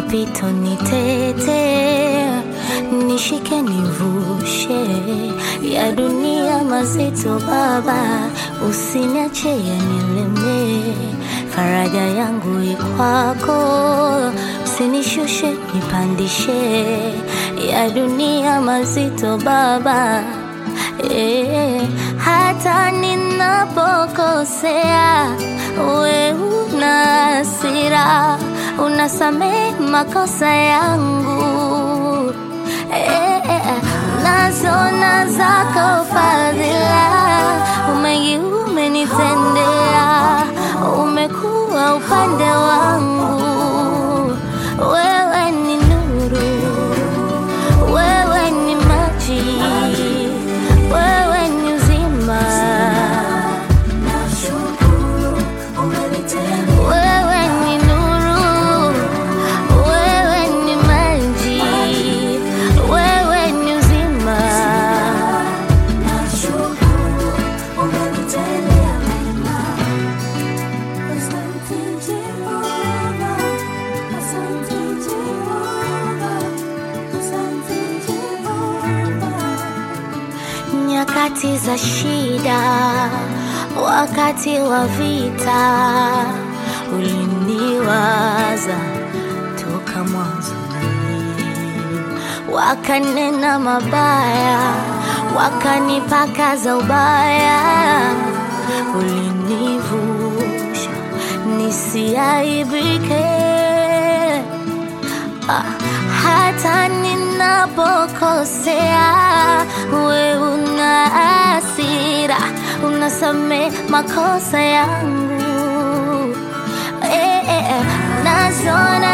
mapito nitete, nishike nivushe ya dunia mazito Baba, usiniache yanileme, faraja yangu ikwako, usinishushe nipandishe ya dunia mazito Baba eh, hata ninapokosea we una hasira, unasamehe makosa yangu eh, eh, nazona zako fadhila, umengi umenitendea, umekuwa upande wangu, wewe ni nuru, wewe ni maji, wewe ni uzima. Wewe ni nuru, wewe ni maji, wewe ni uzima. Nyakati za shida, wakati wa vita, uliniwaza toka mwanzo wakanena mabaya, wakanipaka za ubaya, ulinivusha nisiaibike. Ah, hata ninapokosea, we una hasira, unasame makosa yangu eh, eh, eh, nazona